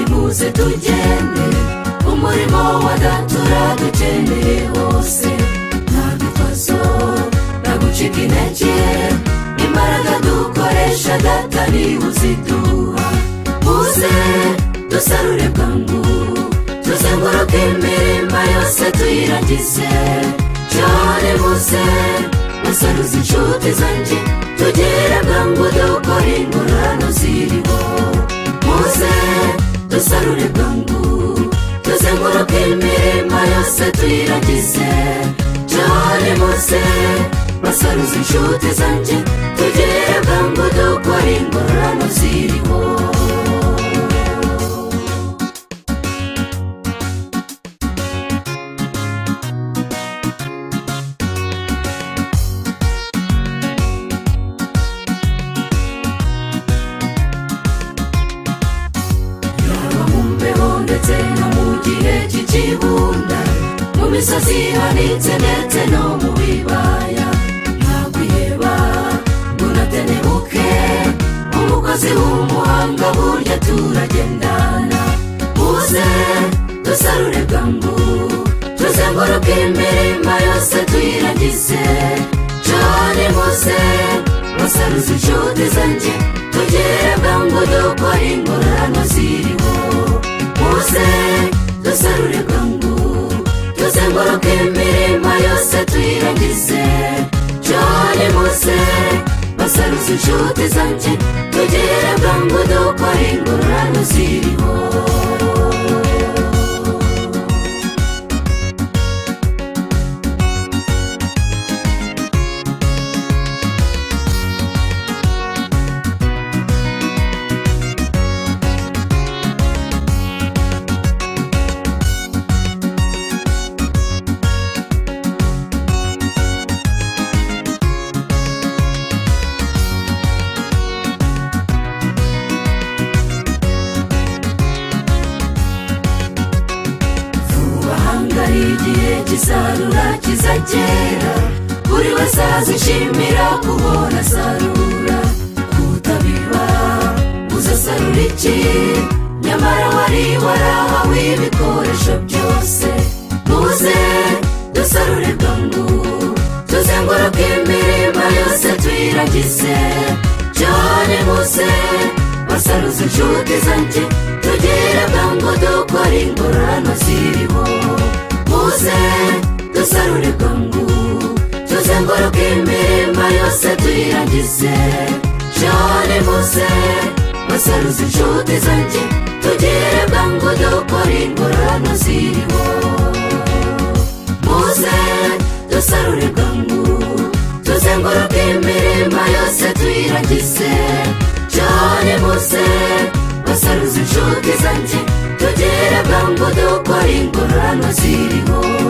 twese tugende umurimo wa data uradukeneye wose nta bibazo nta gucika intege imbaraga dukoresha data niba uziduha muze dusarure bwangu tuzenguruke imirima yose tuyirangize cyane muze musaruze inshuti zanjye tugere bwangu dukore ingororano ziriho muze dusarure bwangu tuzenguruke imirima yose tuyiragize cyane muze basaruze inshuti zanjye tugere bwangu dukore ingororano ziriho yaba mu mbeho ndetse no mu gihe cy'ikibunda mu misozi ihanitse ndetse no mu bibaya ntakwiheba ngo unatenebuke umugozi w'umuhanga burya turagendana muze dusarure bwangu tuzenguruke imirima yose tuyirangize cyane muze basaruze inshuti zanjye tugere bwangu dukore ingororano ziriho muze dusarure bwangu tuzenguruke imirima yose tuyirangize cyane muze basaruze inshuti zanjye tugere bwangu dukore ingororano ziriho bahanga igihe kizarura kizagera buri wese azishimira kubona sarura kutabiba uzasarura iki nyamara wari warahawe ibikoresho byose muze dusarure bwangu tuzenguruke imirima yose tuyiragize cyane muze basaruze inshuti zanjye tugere bwangu dukore ingororano ziriho muze dusarure bwangu tuzenguruke imirima yose tuyirangize cyane muze basaruze inshuti zanjye tugere bwangu dukore ingororano ziriho muze dusarure bwangu tuzenguruke imirima yose tuyirangize cyane muze basaruze inshuti zanjye tugere bwangu dukora ingororano ziriho